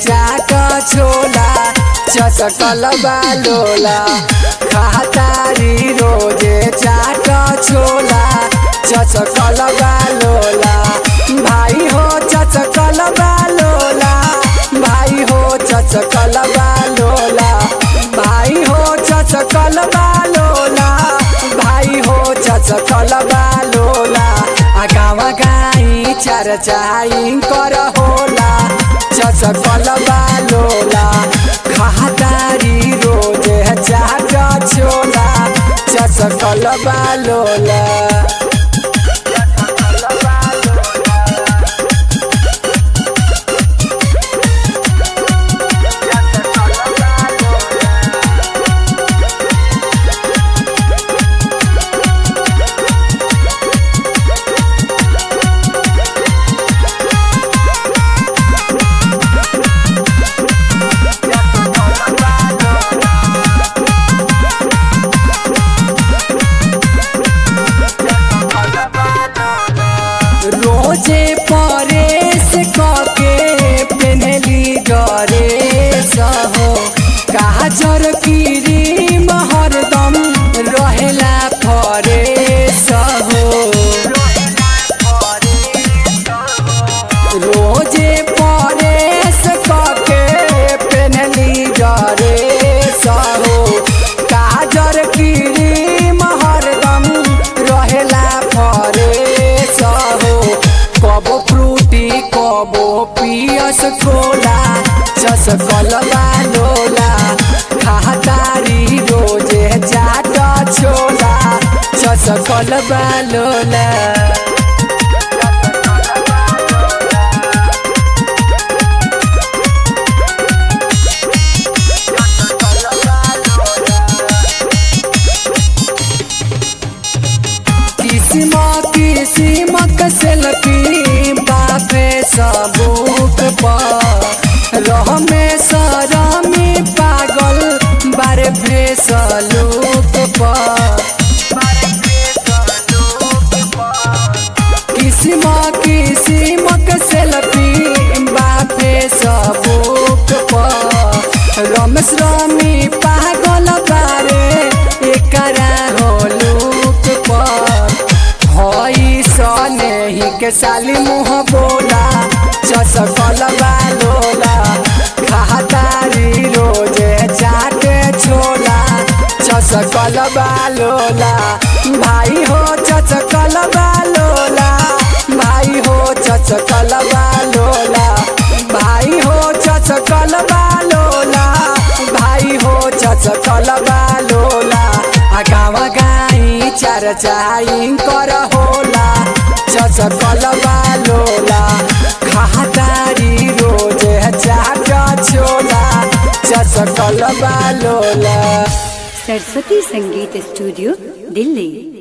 चाट छोला चचकल बालोला खातारी रोजे चाट छोला चचकल बालोला भाई हो चचकल बालोला भाई हो चचकल बालोला भाई हो चचकल बालोला भाई हो चचकल बालोला आ गावा गाई चार चाई कर होला चचकल बालोला खातारी रोजे चाट छोला चचकल बालोला रोजे परेश कके पेनली डरेस हो काजर क्रीम हरदम रहेला फरेस हो रोजे परेश कके पेनली डरेस हो काजर क्रीम हरदम रहेला फरेस हो कबो फ्रूटी कबो पियस कोला चस कलबा लोला खातारी रोजे चाट छोला चस कलबा लोला किसिम किसिम सेल्फी बापे सबूक पर रह में सरमी पागल बारे फ्रेस लूक पर किसिम किसिम सेल्फी बापे सबूक पर रमेश रमी पागल बारे एकरा हो लूक पर हई सनेही के साली मुँह बोला चसकल बालोला खातारी रोजे चाटे छोला चसकल बालोला भाई हो चचकल बालोला भाई हो चचकल बालोला भाई हो चचकल बालोला भाई हो चचकल बालोला आ गावा गाई चार चाई कर होला चचकल बालोला खातारी रोजे चाट छोला चचकल बालोला सरस्वती संगीत स्टूडियो दिल्ली